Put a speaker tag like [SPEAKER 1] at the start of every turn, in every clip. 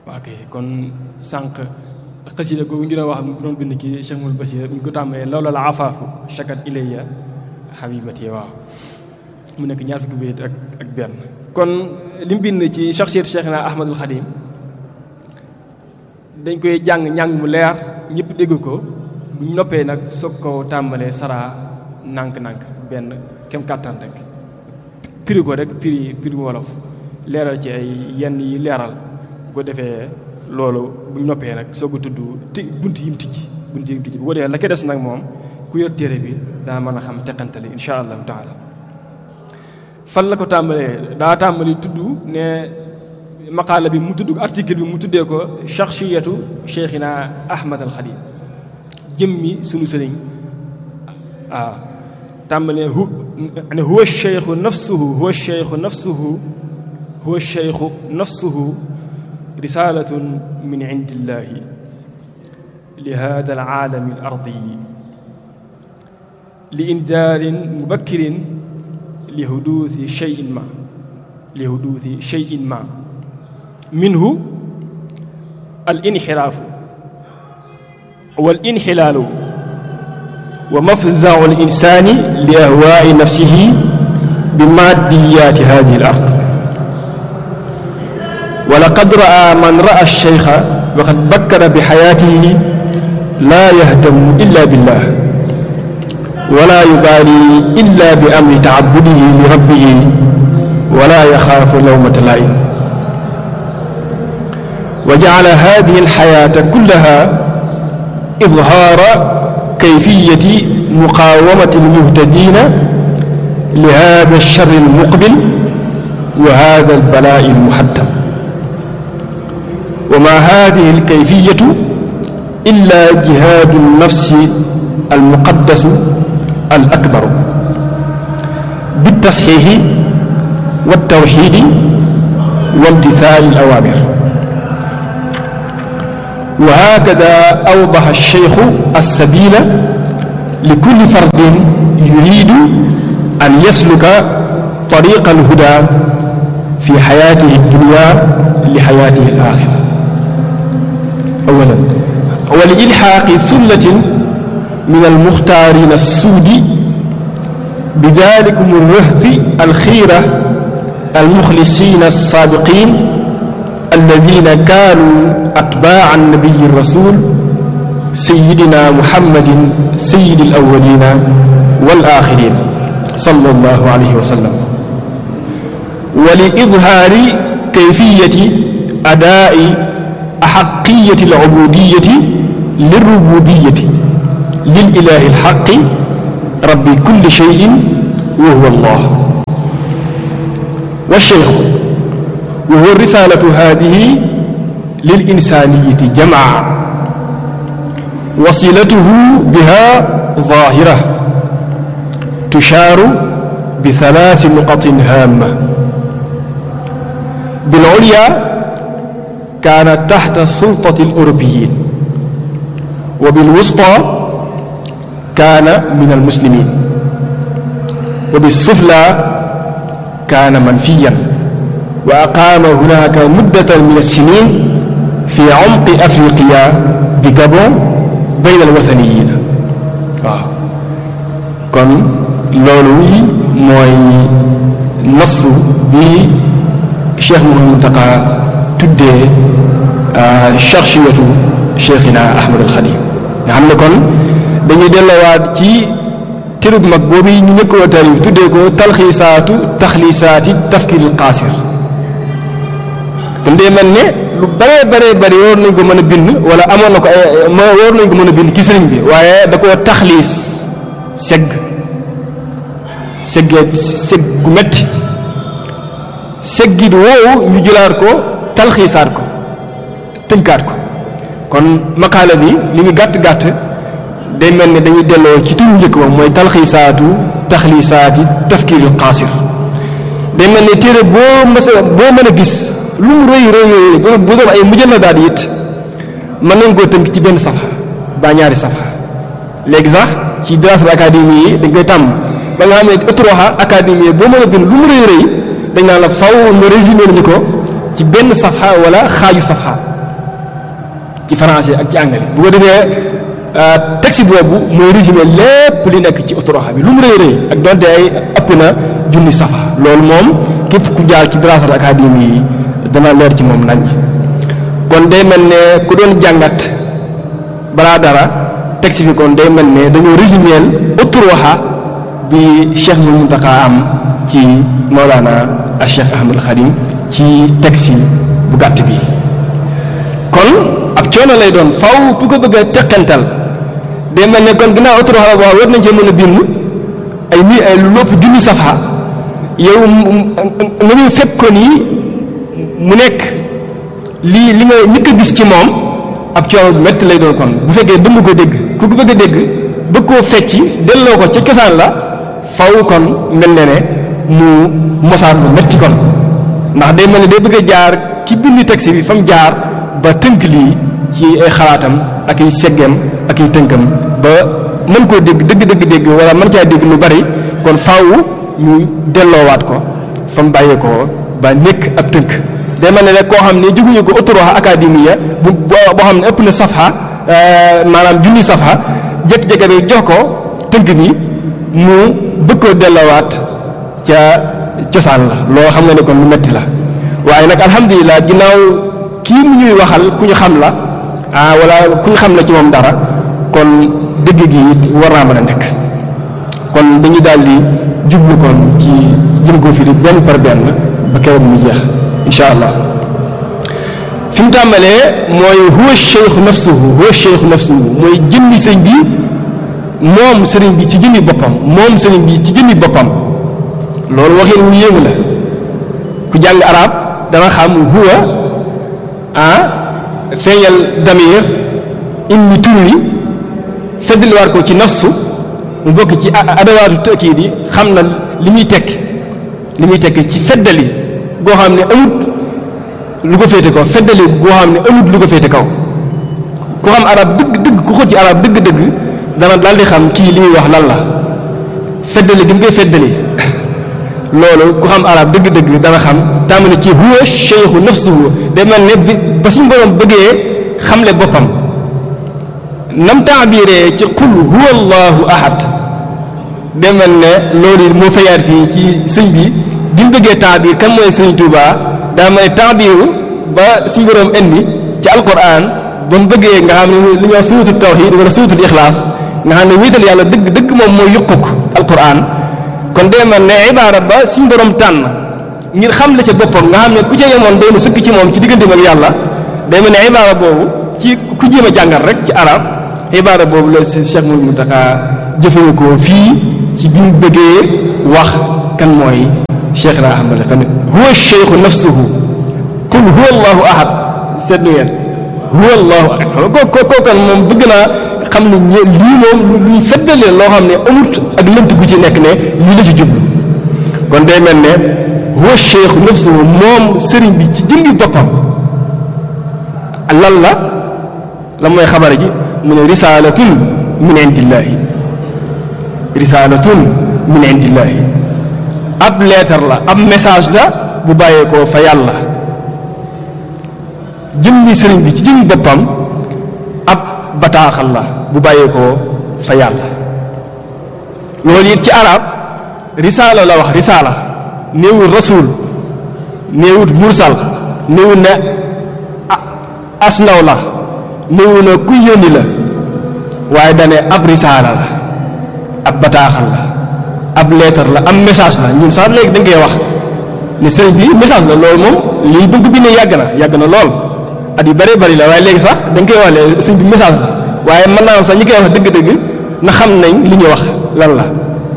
[SPEAKER 1] waa kay kon sànq xasida googu ñu doon wax mu doon bind ki Cheikh Moul Bachir ñu ko tàmbalee lawla la afaafu shakat ilayya habibati waaw mu nekk ñaar fukki bayit ak ak benn kon li mu bind ci shakhsiyatu Cheikhna Ahmadul Khadim dañ koy jàng njàng mu leer ñëpp dégg ko bu ñu noppee nag soog ko tàmbalee saraa nànk-nànk benn kem kàttan rek piri ko rek piri piri wolof leeral ci ay yenn yi leeral bu ko defee loolu bu ñu noppee nag soog a tudd ti bunt yi mu tijji bunt yi mu tijji bu ko defee la ko des nag moom ku yor téere bi daa mën a xam teqantali insha allahu taala fan la ko tàmbalee daa tàmbali tudd ne maqaala bi mu tudd article bi mu tuddee ko shakhsiyatu cheikhina ahmad al xadim jëmmi sunu sëriñ waaw tàmbalee hu ne huwa cheikhu nafsuhu huwa cheikhu nafsuhu huwa cheikhu nafsuhu risalatun min indillahi li hada alaalami alardiyi li indaarin mubakkirin li huduuthi cheyin ma li huduuthi cheyin ma minhu alinxiraafu walinxilaalu wa mafzau alinsani li ahwaai nafsihi bi maadiyaati hadihi alard wa laqad raa man raa alcheykha wa qad bakkara bi xayaatihi laa yahtamu illa billah wala yubaali illa bi amri taabudihi li rabbihi wala yaxaafu lawmata laa'im wa jacala hadihi alxayaata kullaha idhaara kayfiyati muqaawamati almuhtadiina li hada alcharri almuqbil wa hada albalaa'i almuhattam wa ma hadihi alkayfiyatu illa jihaadu alnafsi almuqaddasu الأكبر بالتصحيح والتوحيد وامتثال الأوامر وهكذا أوضح الشيخ السبيل لكل فرد يريد أن يسلك طريق الهدى في حياته الدنيا لحياته الآخرة أولا ولإلحاق سلة من المختارين السود بذلكم الرهط الخيرة المخلصين الصادقين الذين كانوا أتباع النبي الرسول سيدنا محمد سيد الأولين والآخرين صلى الله عليه وسلم ولإظهار كيفية أداء أحقية العبودية للربوبية للإله الحق رب كل شيء وهو الله والشيخ وهو الرسالة هذه للإنسانية جمعا وصلته بها ظاهرة تشار بثلاث نقط هامة بالعليا كانت تحت سلطة الأوروبيين وبالوسطى كان من المسلمين وبالسفلى كان منفيا وأقام هناك مدة من السنين في عمق أفريقيا بجابون بين الوثنيين waaw kon loolu mooy nasu bi Cheikh Mouhamadou Mountakha tuddee charchiyatu Cheikhina Ahmad al Khadim nga xam ne kon dañuy delluwaat ci tërub mag boobu ñu njëkk a tarif tuddee ko talxiisaatu taxliisaati tafkiril qaasir kon day mel ne lu bëree bëree bëri war nañ ko mën a bind wala amoon na ko ay war nañ ko mën a bind ci sëriñ bi waaye da koo taxliis segg seggee segg gu metti seggit woowu ñu jëlaat ko talxiisaat ko tënkaat ko kon maqaala bi li mu gàtt gàtt day mel ne dañuy delloo ci turu njëkk ba mooy talxiisaatu taxliisaati tafkiiril qaasir day mel ne téere boo mës a boo mën a gis lu mu rëy rëy rëy bu doon ay mujalladaat it mën nañ koo tënk ci benn safa ba ñaari safa léegi sax ci dirasa académie yi dañ koy tàmm ba nga xam ne ëttroxa académie boo mën a bind lu mu rëy rëy dañ naan la faw nga résumé nañu ko ci benn safha wala xaaju safha ci français ak ci anglais bu ko defee texte boobu mooy résumé lépp li nekk ci autoroxa bi lu mu rëy rëy ak donte ay ëpp na junni safa loolu moom képp ku jaar ci dirasat académie yi dana leer ci moom nañ kon day mel ne ku doon jàngat balaa dara texte bi kon day mel ne dañoo résumé autoroxa bi Cheikh Mouhamadou Mountakha am ci Mawlana ak Cheikh Ahmadul Khadim ci texte bu gàtt bi kon ab coono lay doon faw ku ko bëgg a teqantal day mel ne kon ginnaaw autoroxa la boo war nañ cee mën a bind ay mi ay lu lopp junni safa yow nga ñuy fekk ko nii mu nekk lii li nga ñëkk a gis ci moom ab coono bu métti lay doon kon bu fekkee dëng ko dégg ku ko bëgg a dégg bëgg koo fecci delloo ko ca cosaan la faw kon mel ne ne mu mosaan bu métti kon ndax day mel ne day bëgg a jaar ki bind texte bi fa mu jaar ba tënk lii ci ay xalaatam ak ay seggeem ak ay tënkam ba mën koo dégg dëgg dëgg dégg wala mën caa dégg lu bari kon faaw ñu delloowaat ko fa mu bàyyee ko ba nekk ab tënk day mel ne rek koo xam ne jóguñu ko autoroxa académie bu boo xam ne ëpp na safha maanaam junni safha jékki-jékki rek jox ko tënk bi mu bëgg koo delloowaat ca cosaan la loo xam nga ne kon lu metti la waaye nag alhamdulilah ginnaaw kii mu ñuy waxal ku ñu xam la ah wala ku ñu xam la ci moom dara kon dëgg gi war naa mën a nekk kon dañu daal di jublu kon ci jëm ko firi benn par benn ba keroog mu jeex incha allah fi mu tàmbalee mooy huwa cheikhu nafsuhu huwa cheikhu nafsuhu mooy jëmmi sëñ bi moom sëriñ bi ci jëmmi boppam moom sëriñ bi ci jëmmi boppam loolu waxin wu yéemu la ku jàng arab dana xam huwa ah feeñal damir indi tur wi feddliwaat ko ci nafsu mu bokk ci adawaatu tëkkiid yi xam na li muy tekk li muy tekk ci feddali goo xam ne amut lu ko féete kaw feddali goo xam ne amut lu ko féete kaw ku xam arab dëgg dëgg ku xóot ci arab dëgg dëgg dana daal di xam kii li muy wax lan la feddali gi mu koy feddali loolu ku xam arab dëgg dëgg dana xam tàmbali ci huwa cheikhu nafsuhu day mel ne bi ba suñu borom bëggee xamle boppam nam taabiree ci qul huwa allahu ahad day mel ne loolu moo fayaat fii ci sëñ bi bi mu bëggee taabir kan mooy sëñ Tuuba daa may taabiru ba suñu borom indi ci alquran ba mu bëggee nga xam ne li ñuy wax suutul tawhid wala suutul ixlaas nga xam ne wéetal yàlla dëgg dëgg moom mooy yuquk alquran kon day mel ne ibaara ba suñu borom tànn ngir xam la ca boppam nga xam ne ku ca yemoon doon sëkk ci moom ci digganteem ak yàlla day mel ne ibaara boobu ci ku jéem a jàngal rek ci arab ibaara boobu la si Cheikh Mouhamadou Mountakha jëfandikoo fii ci bi mu bëggee wax kan mooy Cheikh na Ahmad xam ne huwa cheikhu nafsuhu qul huwa allahu ahad seetlu ngeen huwa allahu ahad ko ko ko kan moom bëgg naa xam ne ñe lii moom luy feddalee loo xam ne amut ak lënt gu ci nekk ne lii la ci jublu kon day mel ne huwa cheikhu nafsuhu moom sëriñ bi ci jëmmi boppam lan la la mooy xabar ji mu ne risaalatun min indillahi risaalatun min indillahi ab leetar la ab message la bu bàyyeekoo fa yàlla jëmmi sëriñ bi ci jëmmi boppam ab bataaxal la bu bàyyeekoo fa yàlla loolu it ci arab risaala la wax risaala néewul rasul néewut mursal néewut ne as ndaw la néewu na ku yónni la waaye dane ab risaala la ab bataaxal la ab leetar la am message la ñun sax léegi dañ koy wax ne sëriñ bi message la loolu moom lii bu ko bindee yàgg na yàgg na lool at yu bëree bëri la waaye léegi sax dañ koy wax ne sëriñ bi message la waaye mën naa am sax ñi koy wax dëgg-dëgg na xam nañ li ñuy wax lan la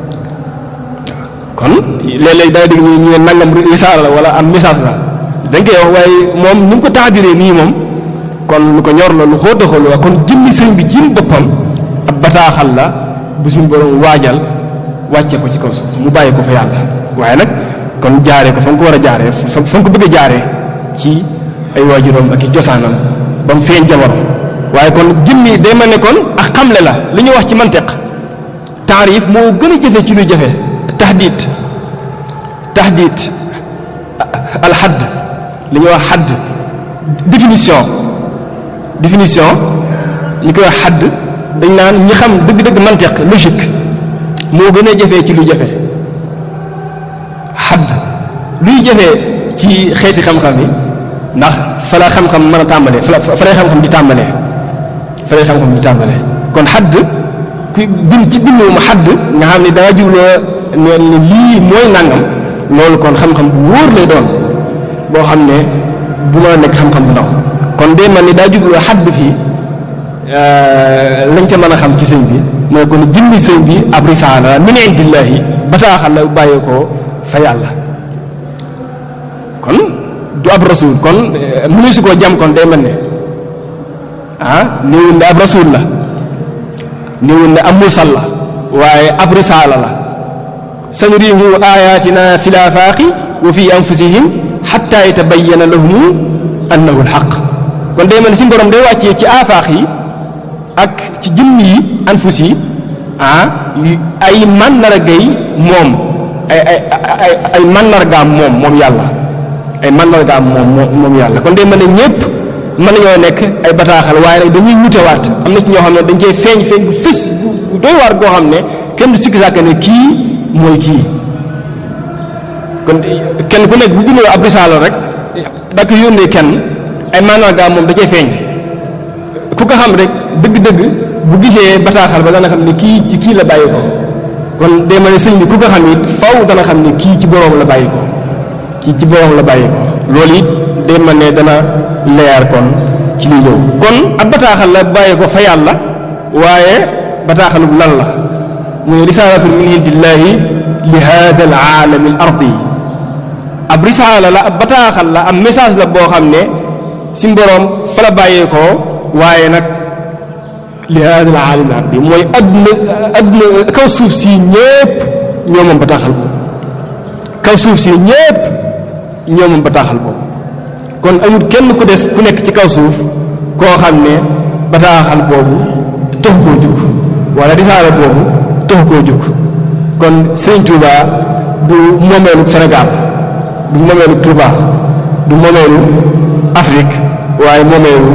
[SPEAKER 1] kon léeg-léeg da nga dégg ñu ñu ne nangam risaala la wala am message la dañ koy wax waaye moom ni mu ko taabiree nii moom kon lu ko ñor la lu xóot a xóot la kon jëmmi sëriñ bi jëm boppam ab bataaxal la bu suñu borom waajal wàcce ko ci kaw suuf mu bàyyi ko fa yàlla waaye nag kon jaaree ko fa nga ko war a jaaree fa fa nga ko bëgg a jaaree ci ay waajuram ak i cosaanam ba mu feeñ jamono waaye kon jëmmi day mel ne kon ak xamle la li ñu wax ci mantiq taarif moo gën a jafe ci lu jafe tahdid tahdid alxadd li ñuy wax xadd définition définition ñu koy wax xadd dañ naan ñi xam dëgg-dëgg mantiq logique moo gën a jafee ci lu jafe xadd luy jafee ci xeeti xam-xam yi ndax fa la xam-xam mën a tàmbalee fa la fa lay xam-xam di tàmbalee fa lay xam-xam di tàmbalee kon xadd ku bind ci bindu mu xadd nga xam ne danga jubloo ne ni lii mooy nangam loolu kon xam-xam bu wóor lay doon boo xam ne bu ma nekk xam-xam bu ndaw kon day man ni daa jubloo xadd fii lañ ca mën a xam ci sëñ bi mooy kon jëmmi sëñ bi ab risaala min indillahi bataaxal la bàyyeekoo fa yàlla kon du ab rasul kon mënu su koo jam kon day mel ne ah néewul ne ab rasul la néewul ne ab mursal la waaye ab risaala la sanuriihu ayatina fi laafaaqi wa fi anfusihim xatta yatabayyana lahum annahu alxaq kon day mel ne si borom day wàccee ci aafaaq yi ak ci jëmm yi anfus yi ah ay màndargay moom ay ay ay ay màndargaam moom moom yàlla ay màndargaam moom moom yàlla kon day mel ne ñëpp mën nañoo nekk ay bataaxal waaye nag dañuy wutewaat am na ci ñoo xam ne dañ cee feeñ feeñ bu fës bu doy waar goo xam ne kenn du sikki sàkk ne kii mooy kii kon kenn ku nekk bu bindoo ab risaala rek da ko yónnee kenn ay màndargaam moom da cee feeñ ku ko xam rek dëgg-dëgg bu gisee bataaxal ba dana xam ne kii ci kii la bàyyi ko kon day mel ne sëñ bi ku ko xam it faw dana xam ne kii ci boroom la bàyyi ko kii ci boroom la bàyyi ko loolu it day mel ne dana leer kon ci li ñëw kon ab bataaxal la bàyyi ko fa yàlla waaye bataaxalub lan la muy risaalatun min indillahi li hada al aalami al ardi ab risaala la ab bataaxal la ab message la boo xam ne si boroom fa la bàyyeekoo waaye nag li hada al aalami al ardi mooy adduna adduna kaw suuf si ñépp ñoo moom bataaxal boobu kaw suuf si ñépp ñoo moom bataaxal boobu kon amul kenn ku des ku nekk ci kaw suuf koo xam ne bataaxal boobu tax koo jug wala risaala boobu tax koo jug kon Sëriñ Touba du moomeelu Sénégal du moomeelu Touba du moomeelu Afrique waaye moomeelu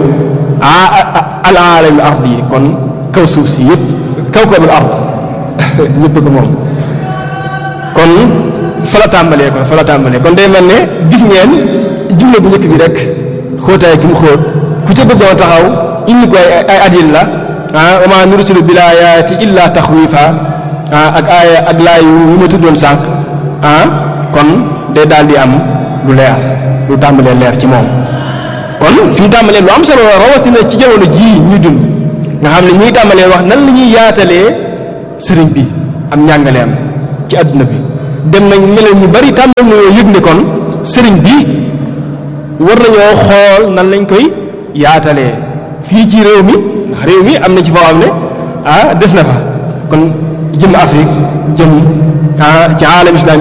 [SPEAKER 1] al aalami ard yi kon kaw suuf si yëpp kaw kawul ard ñëpp ko moom kon fa la tàmbalee kon fa la tàmbalee kon day mel ne gis ngeen jumla bu njëkk bi rek xóotaay gi mu xóot ku ca bëggoon taxaw indi ko ay ay adil la ah wa maa nursilu bil aayaati illa taxwiifa ah ak aaya ak laay yu ma tuddoon sànq ah kon day daal di am lu leer lu tàmbalee leer ci moom. kon fi mu tàmbalee lu am solo rawatina ci jamono jii ñuy dund nga xam ne ñuy tàmbalee wax nan la ñuy yaatalee sëriñ bi am njàngaleem ci adduna bi dem nañ mel ñu bari tàmbal nañoo yëg ne kon sëriñ bi. war nañoo xool nan lañ koy yaatalee fii ci réew mi ndax réew mi am na ci foo xam ne ah des na fa kon jëm Afrique jëm ah ci aalam islam